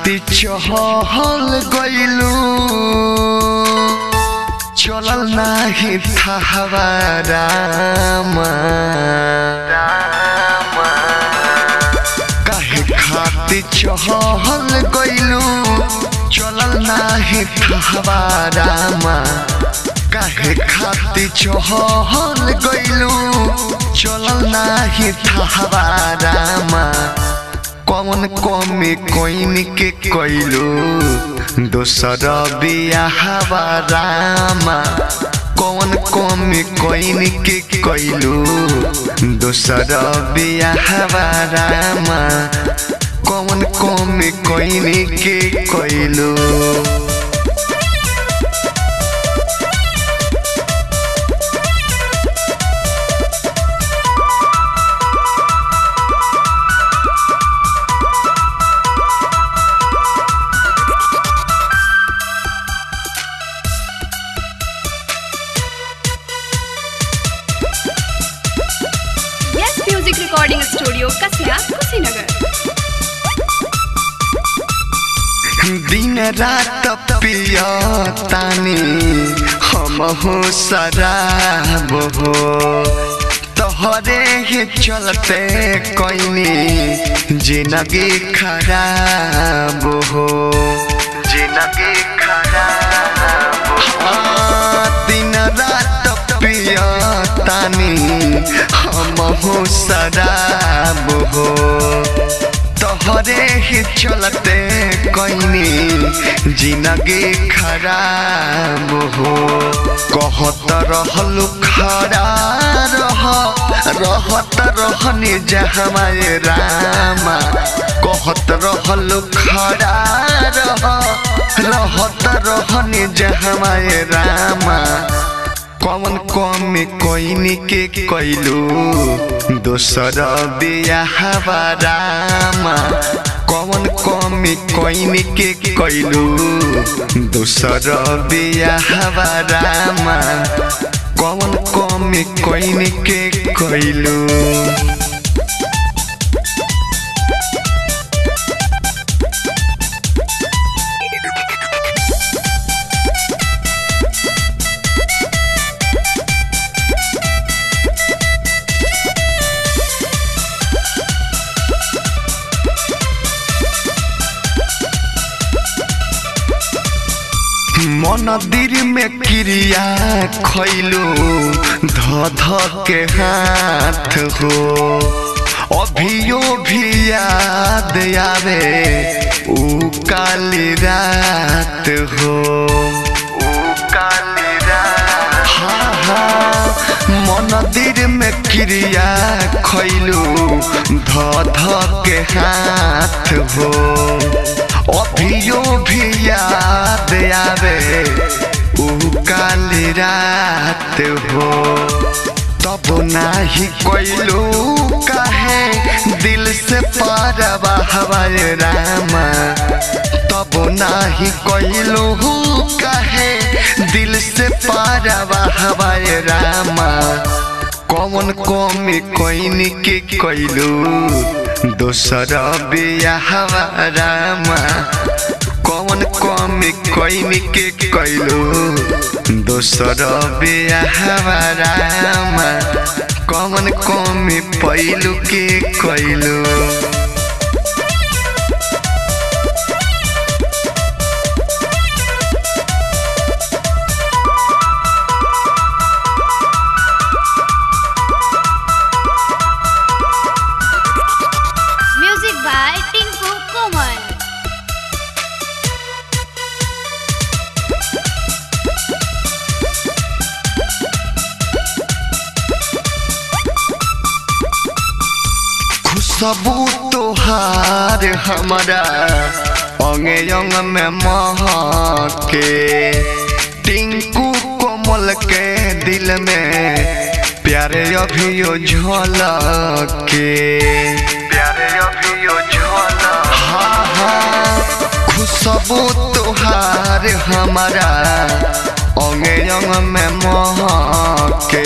खाती चहल गइलू चलल नाही थाहवा रामा काहे खाती चहल गइलू चलल नाही थाहवा रामा काहे खाती चहल गइलू चलल नाही थाहवा रामा कौन कमी कोइन के कइलू दोसर बियाहवा रामा कौन कमी कोइन के कइलू दोसर बियाहवा रामा कौन कमी कोइन के कइलू यस music recording studio Kasya Kushinagar दिन रात पिया तानी हम हो शराब हो तोहरे ही चलते कोइनी जिंदगी खराब हो जिंदगी खराब हाँ, दिन रात पिया तानी हम हो शराब हो तोहरे ही चलते कोइनी जिंदगी खराब हो कहत रहलू खड़ा रह रहत रहनी जहमाए रामा कहत रहलू खड़ा रह रहत रहनी जहमाए रामा कौन कमी कोइनी के कइलू दोसर बियाहवा रामा कौन कमी कोइनी के कइलू दोसर बियाहवा रामा कौन कमी कोइनी के कइलू मंदिर में क्रिया खैलू ध ध के हाथ हो अभियो भी याद आवे ऊ काली रात हो ऊ काली रात हाँ हाँ मंदिर में क्रिया खैलू ध ध के हाथ हो अभियो भी याद आवे ऊ काली रात हो तब नाही कोइलू काहे दिल से पारवा हवाए रामा तब नाही कोइलू काहे दिल से पारवा हवाए रामा कौन कमी कोइनी के कइलू दोसर बियाहवा रामा कौन कमी कोइनी के कइलू दोसर बियाहवा रामा कौन कमी पैलू के कइलू म्यूजिक बाय टिंकू कोमल खुशबू तोहार हमारा अंगे अंग में महके टिंकू कोमल के दिल में प्यारे अभियो झलके प्यारे अभियो झलक हाँ हाँ खुशबू तोहार हमारा अंगे अंग में महके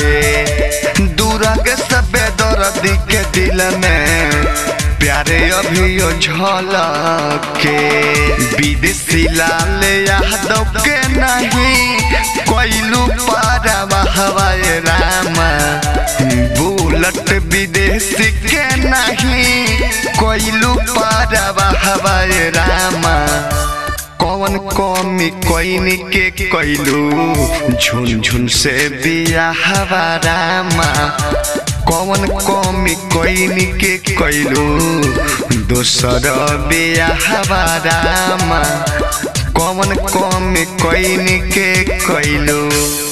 दूरा के सबे दर्दी के दिल में प्यारे अभियो झलके विदेशी लाल यादव के नहीं कोइलू पारा हवाए रामा बुलट विदेशी के नहीं कोइलू पारा हवाए रामा कौन कमी कोइन के कैलू झुन झुन से बियाह रामा कौन कमी कोइन के कैलू दोसर बियाह रामा कौन कमी कोइन के कैलू